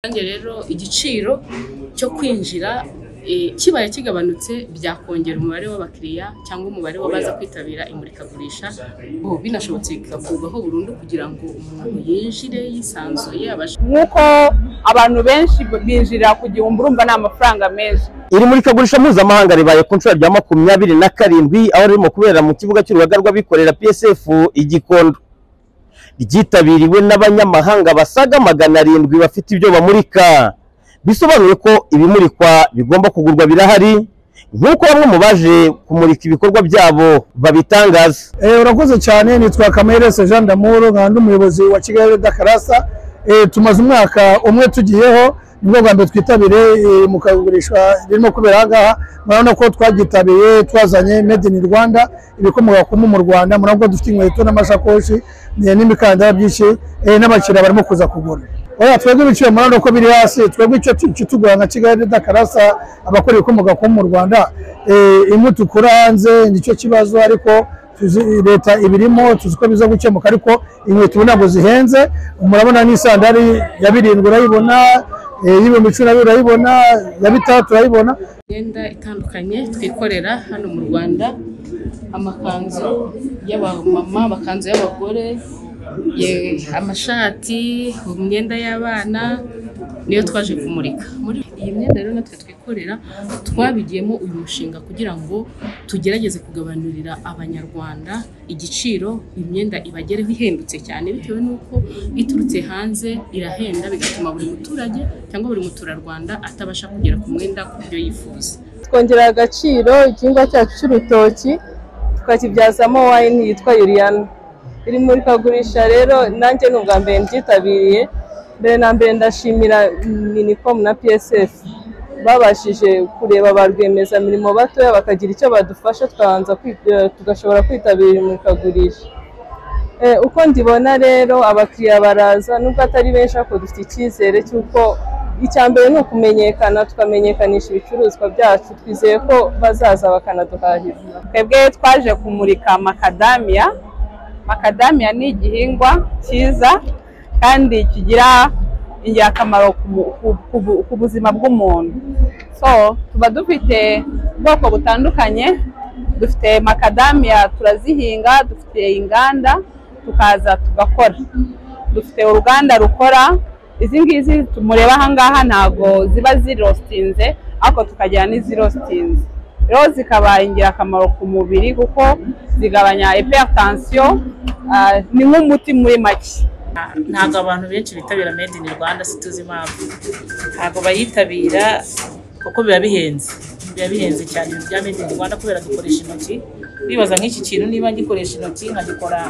Kandi rero igiciro cyo kwinjira kibaye kigabanutse byakongera umubare w'abakiriya cyangwa umubare w'abaza kwitabira imurikagurisha binashobotse bigakurwaho burundu kugira ngo umuntu yinjire yisanzuye abashe nk'uko abantu benshi binjira ku gihumbi urumva ni amafaranga menshi iri murikagurisha mpuzamahanga ribaye ku nshuro rya makumyabiri na karindwi aho ririmo kubera mu kibuga cy'urugaga rw'abikorera psf i gikondo ryitabiriwe n'abanyamahanga basaga magana arindwi bafite ibyo bamurika bisobanuye ko ibimurikwa bigomba kugurwa birahari nk'uko bamwe mu baje kumurika ibikorwa byabo babitangaza Eh, urakoze cyane nitwa kamerese jean damoro nkaba ndi umuyobozi wa kigali dakarasa Eh, tumaze umwaka umwe tugiyeho nibwo bwa mbere twitabire eh, mu kagurishwa ririmo kubera aha ngaha murabona ko twagitabiriye twazanye made in rwanda ibikomoka ku mpu mu rwanda murabona ko dufite inkweto n'amashakoshi eh, n'imikandara byinshi eh, n'abakiriya barimo kuza kugura oya twebwe ibiciro murabona ko biri hasi twebwe icyo tu- icyo tugura nka kigali dakarasa abakora ibikomoka ku mpu mu rwanda eh, imwe tukura hanze nicyo kibazo ariko tuzi leta ibirimo tuzi ko biza gukemuka ariko inkweto ubu ntabwo zihenze murabona n'isandari ya birindwi urayibona eh, y'ibihumbi cumi na bibiri urayibona ya bitandatu urayibona imyenda itandukanye twikorera hano mu Rwanda amakanzu y'abamama amakanzu y'abagore ye- amashati imyenda y'abana niyo twaje kumurika muri iyi myenda rero natwe twikorera twabigiyemo uyu mushinga kugira ngo tugerageze kugabanurira abanyarwanda igiciro imyenda ibagereho ihendutse cyane bitewe n'uko iturutse hanze irahenda bigatuma buri muturage cyangwa buri muturarwanda atabasha kugera ku mwenda ku byo yifuza twongerera agaciro igihingwa cyacu cy'urutoki tukakibyazamo wayini yitwa yuriyana iri murikagurisha rero nanjye ni ubwa mbere mbyitabiriye mbere na mbere ndashimira minikomu na psf babashije kureba ba rwiyemezamirimo batoya bakagira icyo badufasha tukabanza kwi- tugashobora kwitabira iri murikagurisha Eh, uko ndibona rero abakiriya baraza nubwo atari benshi ariko dufite icyizere cy'uko icya mbere ni ukumenyekana tukamenyekanisha ibicuruzwa byacu twizeye ko bazaza bakanaduhahira twebwe twaje kumurika makadamiya makadamiya ni igihingwa cyiza kandi kigira ingirakamaro ku bu- ku- ku bu- ku buzima bw'umuntu so tuba dufite ubwoko butandukanye dufite makadamiya turazihinga dufite inganda tukaza tugakora dufite uruganda rukora izi ngizi mureba aha ngaha ntabwo ziba zirostinze ariko tukagira n'izirostinze rero zikaba ingirakamaro ku mubiri kuko zigabanya hypertension ah, ni nk'umuti muri make ntabwo abantu benshi bitabira made in rwanda situzi impamvu ntabwo bayitabira kuko biba bihenze biba bihenze cyane ibintu bya made in rwanda kubera dukoresha intoki bibaza nk'iki kintu niba ngikoresha intoki nkagikora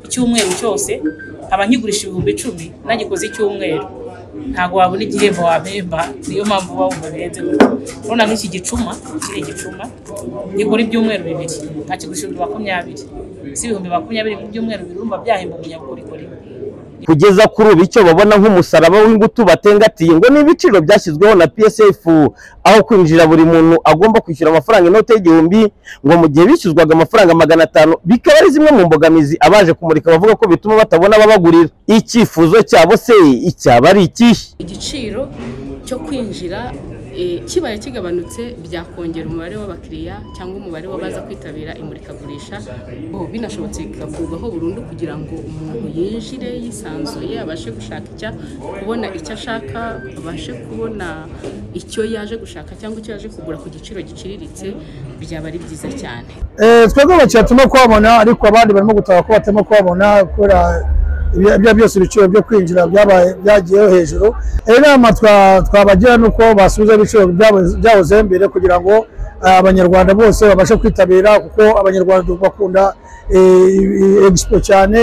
icyumweru cyose nkaba nkigurisha ibihumbi icumi nagikoze icyumweru ntabwo wabona igihembo wabemba niyo mpamvu uba wumva bihenze gutyo urabona nk'iki gicuma kiri igicuma gikora ibyumweru bibiri nkakigurisha ibihumbi makumyabiri si ibihumbi makumyabiri mu byumweru bibiri urumva byahemba umunyabukorikori kugeza kuri ubu icyo babona nk'umusaraba w'ingutu batengatiye ngo ni ibiciro byashyizweho na psf aho kwinjira buri muntu agomba kwishyura amafaranga inote y'igihumbi ngo mu gihe bishyuzwaga amafaranga magana atanu bikaba ari zimwe mu mbogamizi abaje kumurika bavuga ko bituma batabona ababagurira icyifuzo cyabo se icyaba ari ikihe igiciro cyo kwinjira eh, kibaye kigabanutse byakongera umubare w'abakiriya cyangwa umubare w'abaza kwitabira imurikagurisha bo binashobotse bigakurwaho burundu kugira ngo umuntu yinjire yisanzuye abashe gushaka icya kubona icyo ashaka abashe kubona icyo yaje gushaka cyangwa icyo yaje kugura ku giciro giciriritse byaba ari byiza cyane Eh, twebwe abakiriya turimo kubabona ariko abandi barimo gutaha ko batarimo kubabona kubera ibyo ari byo byose ibiciro byo kwinjira byabaye byagiyeho hejuru Eh, inama twa- twabagira ni uko basubiza ibiciro byabo- byahoze mbere kugira ngo eh, abanyarwanda bose babashe kwitabira kuko abanyarwanda bakunda eh, i- i- expo cyane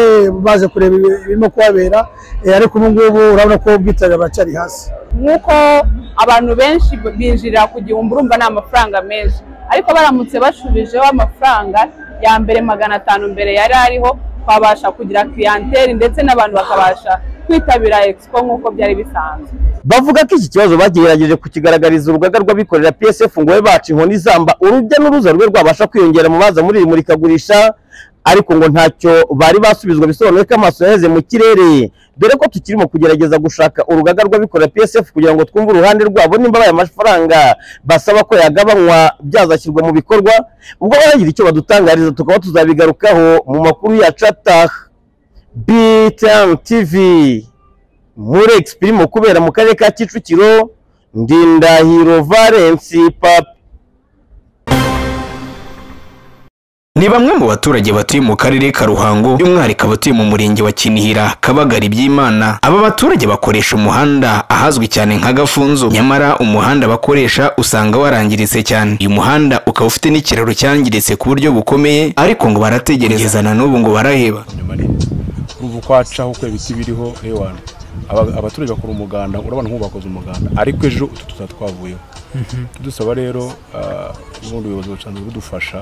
baje kureba ibi- ibirimo kuhabera Eh, ariko ubu ngubu urabona ko ubwitabire buracyari hasi nk'uko abantu benshi binjira ku gihumbi urumva ni amafaranga menshi ariko baramutse bashubijeho amafaranga ya mbere magana atanu mbere yari ariho twabasha kugira clientele ndetse n'abantu bakabasha kwitabira expo nk'uko byari bisanzwe bavuga ko iki kibazo bagerageje kukigaragariza urugaga rw'abikorera psf ngo babe baca inkoni izamba urujya n'uruza rwe rwabasha kwiyongera mu baza muri iri murikagurisha ariko ngo ntacyo bari basubizwa bisobanuye ko amaso yaheze mu kirere dore ko tukirimo kugerageza gushaka urugaga rw'abikorera PSF kugira ngo twumve uruhande rwabo nimba bayo amafaranga basaba ko yagabanywa byazashyirwa mu bikorwa ubwo baragira icyo badutangariza tukaba tuzabigarukaho mu makuru yacu ataha BTN TV muri Expirimo kubera mu karere ka Kicukiro Ndindahiro Valence Papa ni bamwe mu baturage batuye mu karere ka ruhango by'umwihariko abatuye mu murenge wa kinihira kabagari by'imana aba baturage bakoresha umuhanda ahazwi cyane nka gafunzo nyamara umuhanda bakoresha usanga warangiritse cyane uyu muhanda ukaba ufite n'ikiraro cyangiritse ku buryo bukomeye ariko ngo barategereza na n'ubu ngo baraheba urumva uko hacaho uko ibiti biriho ewana Aba- abaturage bakora umuganda urabona nk'ubu bakoze umuganda ariko ejo utu tuzaba twavuyeho tudusaba rero ah, ubundi ubuyobozi busanzwe budufasha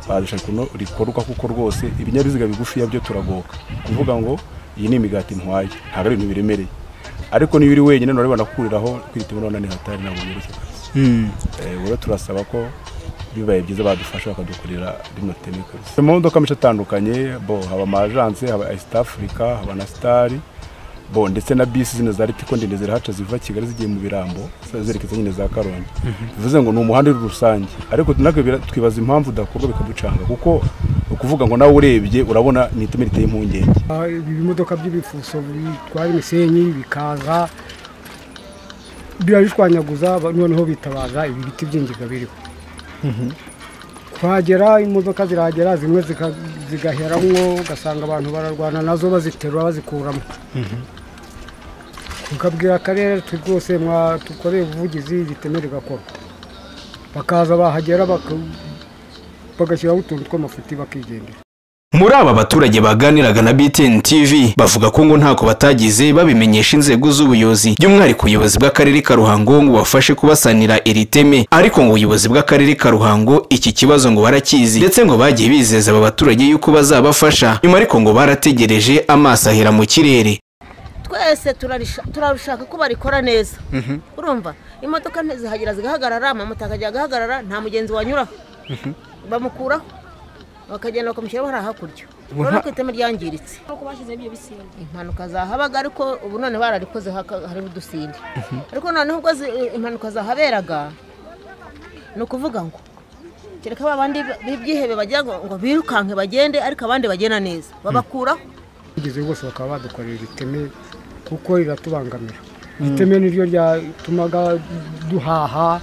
badufasha kuno rikorwa kuko rwose ibinyabiziga bigufiya byo turagoka kuvuga ngo iyi ni imigati ntwaye ntabwo ari ibintu biremereye ariko niba uri wenyine nureba nakuriraho kwita urabona ni hatari ntabwo byerekeye Eh, rero turasaba ko bibaye byiza badufasha bakadukorera rino teme kabisa mu modoka menshi atandukanye bo haba amajanse haba East Africa haba na Star bo ndetse na bisi zino za Ritiko ndende zirahaca ziva Kigali zigiye mu birambo zerekeza nyine za Karongi bivuze ngo ni umuhanda uri rusange ariko natwe bira- twibaza impamvu udakorwa bikaducanga kuko ni ukuvuga ngo nawe urebye urabona ni iteme riteye impungenge Ah, ibi bimodoka by'ibifuso bitwara imisenyi bikaza birabishwanyaguza ba- noneho bitabaza ibi biti by'ingiga biriho kuhagera imodoka zirahagera zimwe zika- zigaheramwo ugasanga abantu bararwana nazo baziterura bazikuramo tukabwira akarere twe rwose mwadukoreye ubuvugizi riteme rigakorwa bakaza bahagera baka- bagashyiraho utuntu tw'amafuti bakigendera muri aba baturage baganiraga na BTN TV bavuga ko ngo ntako batagize babimenyesha inzego z'ubuyobozi by'umwihariko ubuyobozi bw'akarere ka Ruhango ngo bafashe kubasanira iri teme ariko ngo ubuyobozi bw'akarere ka Ruhango iki kibazo ngo barakizi ndetse ngo bagiye bizeza aba baturage yuko bazabafasha nyuma ariko ngo barategereje amaso ahera mu kirere twese turarisha- turarushaka ko barikora neza urumva imodoka ntizihagera zigahagarara amamoto akajya agahagarara nta mugenzi wanyuraho bamukuraho bakagenda bakamushyiraho hariya hakurya urabona ko iteme ryangiritse impanuka zahabaga ariko ubu none bararikozeho aka- hariho udusinde ariko noneho ubwo zi- impanuka zahaberaga ni ukuvuga ngo kereka ba bandi b'ibyihebe bagira ngo ngo birukanke bagende ariko abandi bagenda neza babakuraho bageze bose bakaba badukorera iteme kuko riratubangamira iteme niryo ryatumaga duhaha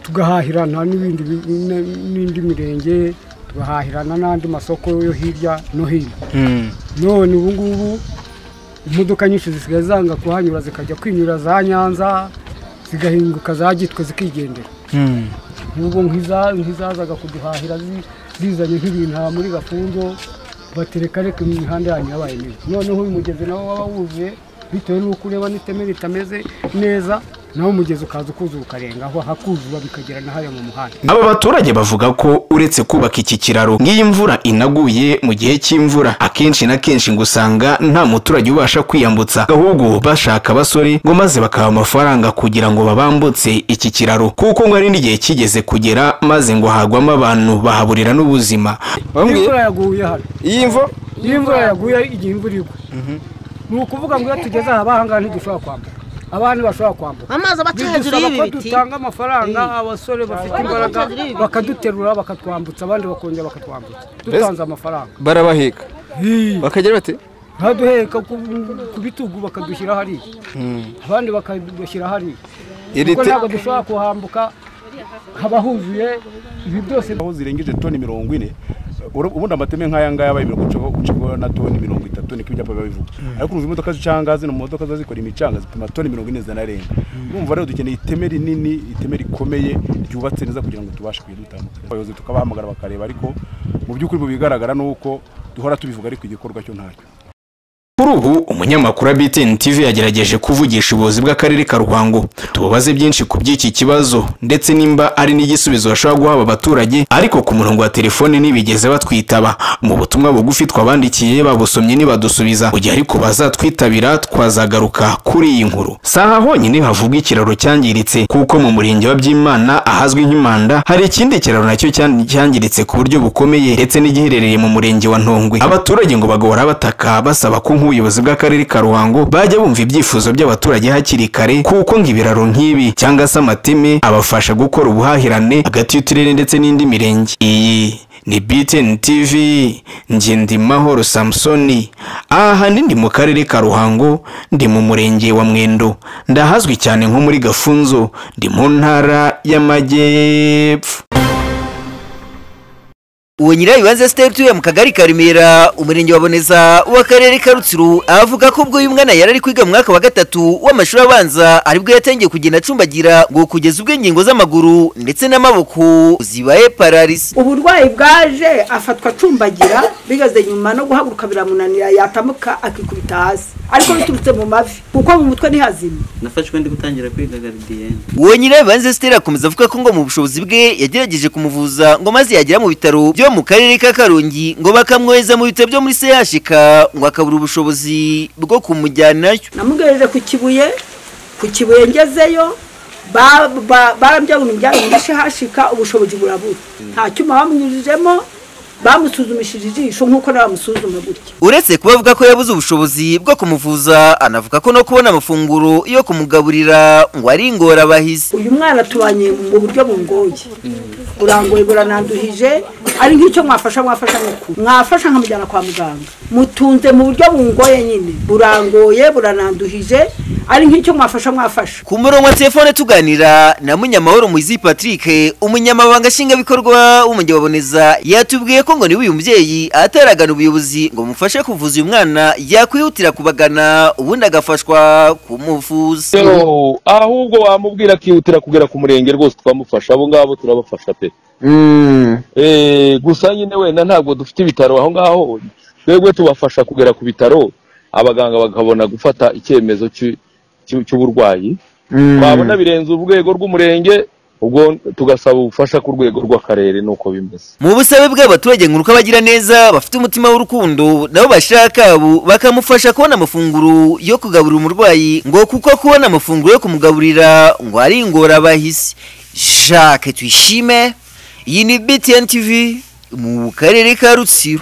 tugahahirana n'ibindi bi- n- n'indi mirenge tugahahirana n'andi masoko yo hirya no hino none ubu ngubu imodoka nyinshi zisigaye zanga kuhanyura zikajya kwinyura za nyanza zigahinguka za gitwe zikigendera nk'ubu nk'iza- nk'izazaga kuduhahira zi- zizanye nk'ibintu aha muri gafunzo batereka reka imihanda yanyu yabaye mibi noneho uyu mugezi nawo waba wuzuye bitewe n'uko ureba n'iteme ritameze neza nawe umugezi ukaza ukuzura ukarengaho hakuzura bikagera na hariya mu muhanda aba baturage bavuga ko uretse kubaka iki kiraro nk'iyo imvura inaguye mu gihe cy'imvura akenshi na kenshi ngo usanga nta muturage ubasha kwiyambutsa ahubwo bashaka abasore ngo maze bakaha amafaranga kugira ngo babambutse iki kiraro kuko ngo ari n'igihe kigeze kugera maze ngo hagwamo abantu bahaburira n'ubuzima iyo imvura yaguye hano iyo imvura yaguye igihe imvura igwa ni ukuvuga ngo iyo tugeze aha abahangaha ntidushobora kwambuka abandi bashobora kwambuka amazi abaca hejuru bidusaba y'ibi ko biti dutanga amafaranga abasore bafite imbaraga bakaduterura bakatwambutsa abandi bakongera bakatwambutsa dutanze amafaranga barabaheka bakagira bati baduheka ku ku bitugu bakadushyira hariya abandi bakadushyira hariya iri kuko te- ntabwo dushobora kuhambuka haba huzuye ibi byose aho zirengeje toni mirongo ine ura- ubundi amateme nk'aya ngaya abaye mirongo ucamo ucamo na toni mirongo itatu niko ibyapa biba bivuga ariko urumva imodoka zicanga zino mu modoka ziba zikora imicanga zipima toni mirongo ine zanarenga urumva rero dukeneye iteme rinini iteme rikomeye ryubatse neza kugira ngo tubashe kujya dutandukana abayobozi tukabahamagara bakareba ariko mu by'ukuri mu bigaragara ni uko duhora tubivuga ariko igikorwa cyo ntacyo kuri ubu umunyamakuru wa BTN TV yagerageje kuvugisha ubuyobozi bw'akarere ka Ruhango tubabaze byinshi ku by'iki kibazo ndetse nimba ari n'igisubizo bashobora guhabwa abaturage ariko ku murongo wa telefone ntibigeze batwitaba mu butumwa bugufi twabandikiye babusomye ntibadusubiza mu gihe ariko bazatwitabira twazagaruka kuri iyi nkuru si aha honyine havugwa ikiraro cyangiritse kuko mu murenge wa Byimana ahazwi nk'Imanda hari ikindi kiraro nacyo cyan- cyangiritse ku buryo bukomeye ndetse n'igiherereye mu murenge wa Ntongwe abaturage ngo bagahora bataka basaba ko nk'ubuyobozi bw'akarere ka Ruhango bajya bumva ibyifuzo by'abaturage hakiri kare kuko ngo ibiraro nk'ibi cyangwa se amateme abafasha gukora ubuhahirane hagati y'uturere ndetse n'indi mirenge iyi ni BTN TV njye ndi Mahoro Samsoni ahanini ndi mu karere ka Ruhango ndi mu murenge wa Mwendo ndahazwi cyane nko muri Gafunzo ndi mu ntara y'Amajyepfo uwo nyirabibanza siteli utuye mu kagari ka remera umurenge wa boneza w'akarere ka rutsiro avuga ko ubwo uyu mwana yari ari kwiga mu mwaka wa gatatu w'amashuri abanza aribwo yatangiye kugenda acumbagira ngo kugeza ubwo ingingo z'amaguru ndetse n'amaboko zibaye pararisi uburwayi bwaje afatwa acumbagira bigeze nyuma no guhaguruka biramunanira yatamuka akikubita hasi ariko biturutse mu mavi kuko mu mutwe ntihazima nafashwe ndi gutangira kwiga garidiyeni uwo nyirabibanza siteli akomeza avuga ko ngo mu bushobozi bwe yagerageje kumuvuza ngo maze yagera mu bitaro byo mu karere ka karongi ngo bakamwohereza mu bitaro byo muri sehashika ngo akabura ubushobozi bwo kumujyanayo namugejeje ku kibuye ku kibuye ngezeyo ba- ba- barambyaga umuryango ndashe hashika ubushobozi burabura nta cyuma bamunyujijemo bamusuzumishije ijisho nk'uko nawe bamusuzuma gutya uretse kuba avuga ko yabuze ubushobozi bwo kumuvuza anavuga ko no kubona amafunguro yo kumugaburira ngo ari ingorabahizi uyu mwana tubanye mu buryo bungoye urangoye burananduhije ari nk'icyo mwafasha mwafasha nk'uku mwafasha nkamujyana kwa muganga mutunze mu buryo bungoye nyine burangoye burananduhije ari nk'icyo mwafasha mwafasha ku murongo wa telefone tuganira na munyamahoro muhizi patrick umunyamabanga nshingwabikorwa w'umujyi wa boneza yatubwiye ko ngo niba uyu mubyeyi ataragana ubuyobozi ngo bumufashe kuvuza uyu mwana yakwihutira kubagana ubundi agafashwa kumuvuza Yo, ahubwo wamubwira akihutira kugera ku murenge rwose twamufasha abo ngabo turabafasha pe Eh, gusa nyine wenda ntabwo dufite ibitaro aho ngaho twebwe tubafasha kugera ku bitaro abaganga bakabona gufata icyemezo cy'u- cy'u- cy'uburwayi twabona birenze urwego rw'umurenge ubwo tugasaba ubufasha ku rwego rw'akarere nuko bimeze mu busabe bw'abaturage ngo uko abagira neza bafite umutima w'urukundo nabo bashyira akabo bakamufasha kubona amafunguro yo kugaburira umurwayi ngo kuko kubona amafunguro yo kumugaburira ngo ari ingorabahizi jacques tuyishime iyi ni btn tv mu karere ka rutsiro